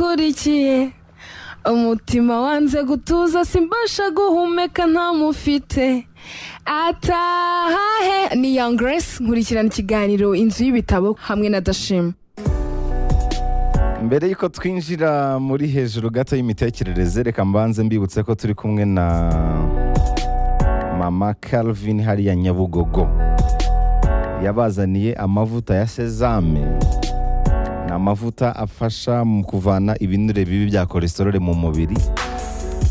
mukurikiye umutima wanze gutuza simbasha guhumeka ntamufite atahahe ni young grace nkurikirana ikiganiro inzu y'ibitabo hamwe na dashima mbere y'uko twinjira muri hejuru gato y'imitekerereze reka mbanze mbibutse ko turi kumwe na mama Calvin hariya nyabugogo yabazaniye amavuta ya sezame ni amavuta afasha mu kuvana ibinure bibi bya kolesterole mu mubiri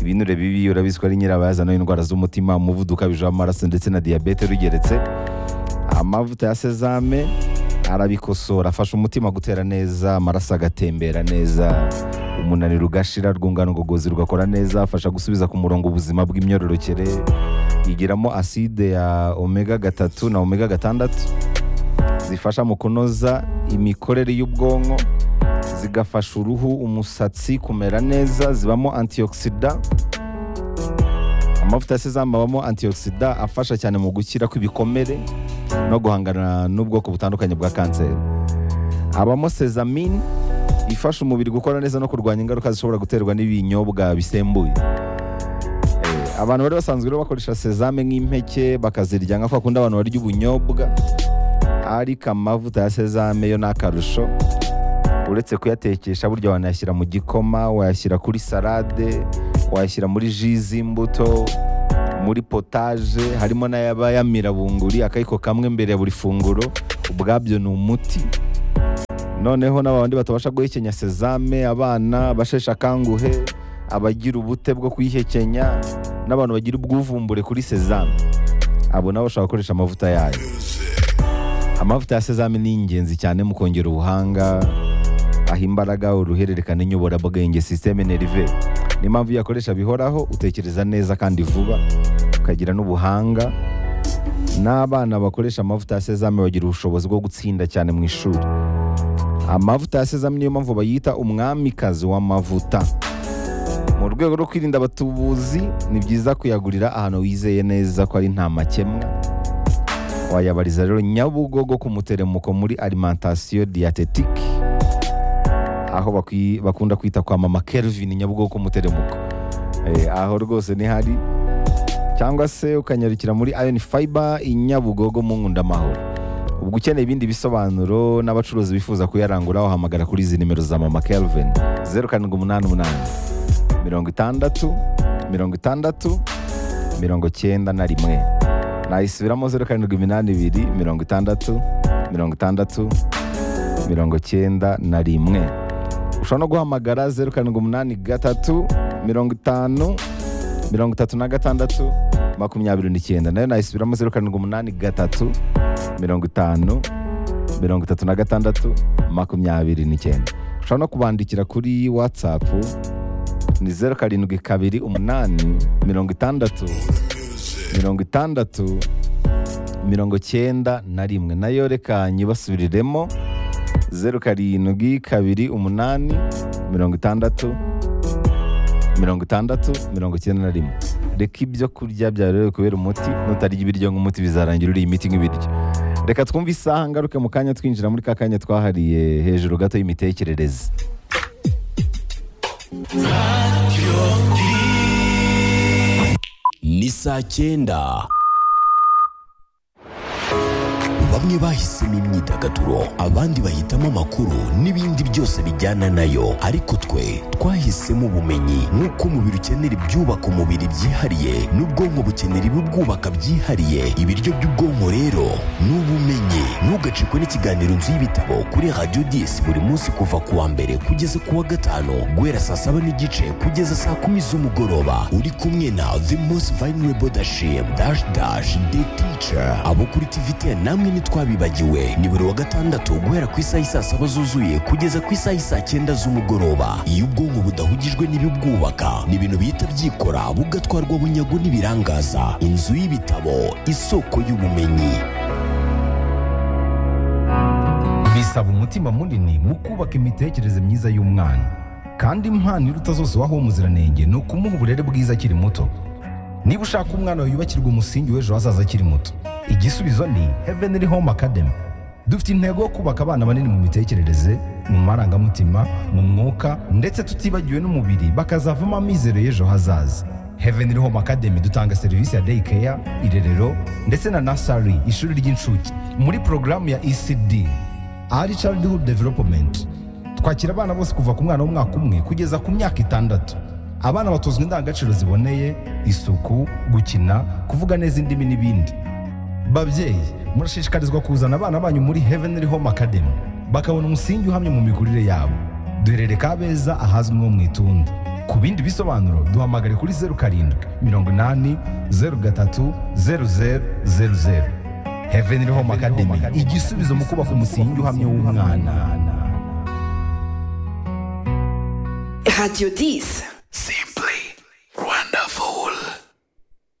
ibinure bibi urabizi ko ari nyirabayazana w'indwara z'umutima umuvuduko ukabije w'amaraso ndetse na diyabete rugeretse amavuta ya sezame arabikosora afasha umutima gutera neza amaraso agatembera neza umunaniro ugashira rwungano ngogozi rugakora neza afasha gusubiza ku murongo ubuzima bw'imyororokere igiramo aside ya omega gatatu na omega gatandatu zifasha mu kunoza imikorere y'ubwonko zigafasha uruhu umusatsi kumera neza zibamo antioxida amavuta ya sezame abamo antioxida afasha cyane mu gukira kw'ibikomere no guhangana n'ubwoko butandukanye bwa kanseri habamo sezamine ifasha umubiri gukora neza no kurwanya ingaruka zishobora guterwa n'ibinyobwa bisembuye Eh, abantu bari basanzwe rero bakoresha sezame nk'impeke bakazirya nka kwa kundi abantu barya ubunyobwa ariko amavuta ya sezame yo ni akarusho uretse kuyatekesha burya wanayashyira mu gikoma wayashyira kuri salade wayashyira muri ji z'imbuto muri potaje harimo n'ayaba yamira bunguri akayiko kamwe mbere ya buri funguro ubwabyo ni umuti noneho n'abandi batabasha guhekenya sezame abana basheshe akanguhe abagira ubute bwo kuyihekenya n'abantu bagira ubwuvumbure kuri sezame abo nabo bashobora gukoresha amavuta yayo amavuta ya sezame ni ingenzi cyane mu kongera ubuhanga aha imbaraga uruhererekane nyoborabwenge sisiteme nerive niyo mpamvu iyo uyakoresha bihoraho utekereza neza kandi vuba ukagira n'ubuhanga n'abana bakoresha amavuta ya sezame bagira ubushobozi bwo gutsinda cyane mu ishuri amavuta ya sezame niyo mpamvu bayita umwamikazi w'amavuta mu rwego rwo kwirinda abatubuzi ni byiza kuyagurira ahantu wizeye neza ko ari nta makemwa wayabariza rero nyabugogo ku muteremuko muri alimentation diatetique aho bakwi- bakunda kwita kwa mama Kelvin nyabugogo ku muteremuko Eh, aho rwose nihari cyangwa se ukanyarukira muri Iron Fiber i Nyabugogo mu Nkundamahoro ubwo ukeneye ibindi bisobanuro n'abacuruzi bifuza kuyarangura wahamagara kuri izi nimero za mama Kelvin 0788 60 60 mirongo cyenda na rimwe nayisubiramo zeru karindwi iminani ibiri mirongo itandatu mirongo itandatu mirongo cyenda na rimwe ushobora no guhamagara zeru karindwi umunani gatatu mirongo itanu mirongo itatu na gatandatu makumyabiri n'icyenda nayo nayisubiramo zeru karindwi umunani gatatu mirongo itanu mirongo itatu na gatandatu makumyabiri n'icyenda ushobora no kubandikira kuri watsapu ni zeru karindwi kabiri umunani mirongo itandatu mirongo itandatu mirongo cyenda na rimwe nayo reka nyibasubiriremo zeru karindwi kabiri umunani mirongo itandatu mirongo itandatu mirongo icyenda na rimwe reka ibyo kurya byawe rero kubera umuti nutarya ibiryo nk'umuti bizarangira uriye imiti nk'ibiryo reka twumve isaha ngaruke mu kanya twinjira muri ka kanya twahariye hejuru gato y'imitekerereze ni saa cyenda bamwe bahisemo imyidagaduro abandi bahitamo amakuru n'ibindi byose bijyana nayo ariko twe twahisemo ubumenyi nk'uko umubiri ukenera ibyubaka umubiri byihariye n'ubwonko bukenera ibibwubaka byihariye ibiryo by'ubwonko rero ni ubumenyi ntugacikwe n'ikiganiro nzu y'ibitabo kuri radiyo disi buri munsi kuva ku wa mbere kugeza ku wa gatanu guhera saa saba n'igice kugeza saa kumi z'umugoroba uri kumwe na the most vulnerable dashim dash dash the teacher abo kuri tivite namwe ntitwabibagiwe ni buri wa gatandatu guhera ku isaha isaa saba zuzuye kugeza ku isaha isaa cyenda z'umugoroba iyo ubwonko budahugijwe n'ibibwubaka ni ibintu bihita byikora bugatwarwa bunyago n'ibirangaza inzu y'ibitabo isoko y'ubumenyi bisaba umutima munini mu kubaka imitekerereze myiza y'umwana kandi impano iruta zose waha uwo muziranenge ni ukumuha uburere bwiza akiri muto niba ushaka umwana wawe yubakirwa umusingi w'ejo hazaza akiri muto igisubizo ni heavenly home academy dufite intego yo kubaka abana banini mu mitekerereze mu marangamutima mu mwuka ndetse tutibagiwe n'umubiri bakazavamo amizero y'ejo hazaza heaven home academy dutanga serivisi ya day care irerero ndetse na nasari ishuri ry'incuke muri porogaramu ya ecd ari childhood development twakira abana bose kuva ku mwana w'umwaka umwe kugeza ku myaka itandatu abana batozwa indangagaciro ziboneye isuku gukina kuvuga neza indimi n'ibindi babyeyi murashishikarizwa kuzana abana banyu muri heavenly home academy bakabona umusingi uhamye mu mikurire yabo duherere kabeza ahazwi nko mu itunda ku bindi bisobanuro duhamagare kuri zeru karindwi mirongo inani zeru gatatu zeru zeru zeru zeru heavenly home academy igisubizo mu kubaka umusingi uhamye w'umwana Radio 10. simba